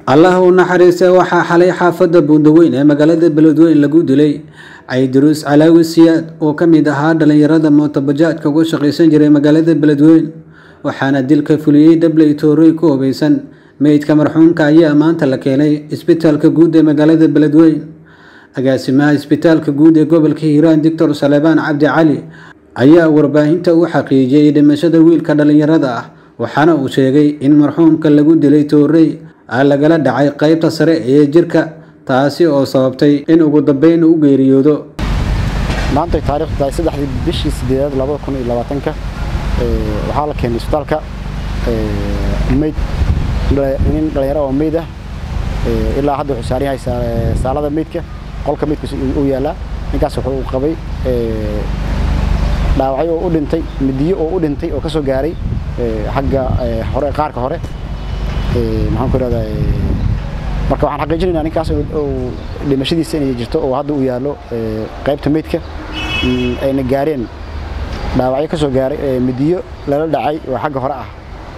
allah u naxariistay waxaa xalay xaafadda buundaweyn ee magaalada beledweyn lagu dilay caydiruus calaawi siyaad oo ka mid ahaa dhallinyarada mootobajaajka uga shaqaysan jiray magaalada beledweyn waxaana dilka fuliyey dabley toorey ku hubeysan meydka marxuumka ayaa maanta la keenay isbitaalka guud ee magaalada beledweyn agaasimaha isbitaalka guud ee gobolka hiiraan doctor salebaan cabdi cali ayaa warbaahinta u xaqiijiyey dhimashada wiilka dhallinyarada ah waxaana uu sheegay in marxuumka lagu dilay toorey lagala dhacay qeybta sare ee jirka taasi oo sababtay in ugu dambeyn u geeriyoodo maanta taariikhdu tahay saddexdii bishii sideedaad labada kun iyo labaatanka waxaa la keenay isbitaalka meyd nin dhalinyaro oo meyd ah ilaa hadda wuxuu saaran yahay saalada meydka qolka meydkiisa uu yaalaa ninkaas wuxuu qabay dhaawacyo oo u dhintay midiyo oo u dhintay oo ka soo gaaray xagga hore qaarka hore maxaan ku ihahdaa marka waxaan xaqiijinaynaa ninkaas dhimashadiisa inay jirto oo hadda uu yaallo qaybta meydka ayna gaareen dhaawacyo ka soo gaaray midiyo lala dhacay oo xagga hore ah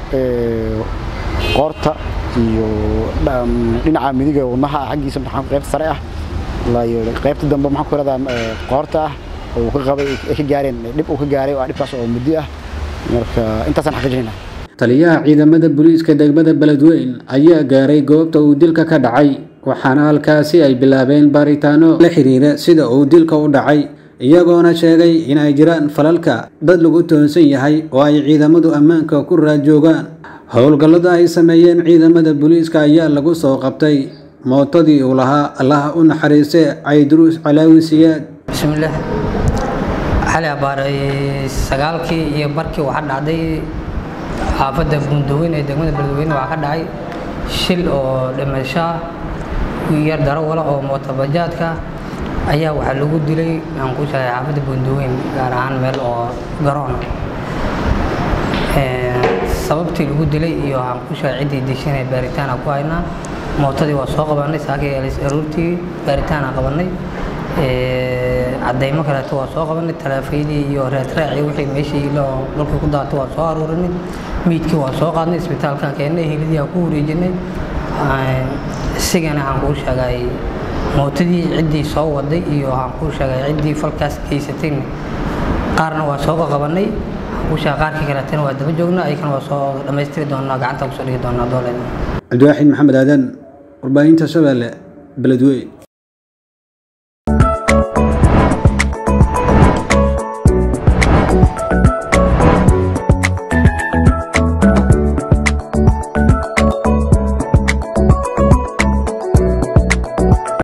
qoorta iyo dhinaca midiga wadnaha xaggiisa qaybta sare ah qaybta dambe maxaan ku ihahdaa qoorta ah oo ka qabay ay ka gaareen dhib uu ka gaaray oo dhibkaas oo muddo ah marka intaasaan xaqiijinaynaa taliyaha ciidamada booliiska degmada beledweyn ayaa gaaray goobta uu dilka ka dhacay waxaana halkaasi ay bilaabeen baaritaano la xiriira sida uu dilka u dhacay iyagoona sheegay in ay jiraan falalka dad lagu toonsan yahay oo ay ciidamadu ammaanka ku raadjoogaan howlgallada ay sameeyeen ciidamada booliiska ayaa lagu soo qabtay mootadii uu lahaa allaha u naxariistay cayduruus calaawi siyaad bismillaah xali abaaray sagaalkii iyo barkii waxaa dhacday xaafadda buundaweyn ee degmada beledweyne waxaa ka dhacay shil oo dhimasho yar darawala oo mootobajaadka ayaa waxaa lagu dilay aan ku sheegay xaafadda buundaweyn gaar ahaan meel oo garoona sababtii lagu dilay iyo aan ku sheegay ciddii dishanay baaritaan aan ku haynaa mootadii waa soo qabanay saakii aroortii baaritaan aan qabanay cadaymo kaleeto waa soo qabanay taleefayadii iyo reetraaci wixii meeshii ilo dhulkii ku daatay waa soo aruurinay miidkii waa soo qaadnay isbitaalkaan keennay hilidii aan ku wareejinay isigana aan kuu sheegay mootadii ciddii soo waday iyo aan kuu sheegay ciddii falkaas geysatayna qaarna waa soo qabanay kuu sheegay qaarkii kaleetana waa daba joognaa ayakana waa soo dhammaystiri doonaa gacanta kusoo dhigi doonaa dooleeda cabdiwaaxid maxamed aadan warbaahinta shabeelle beledweyn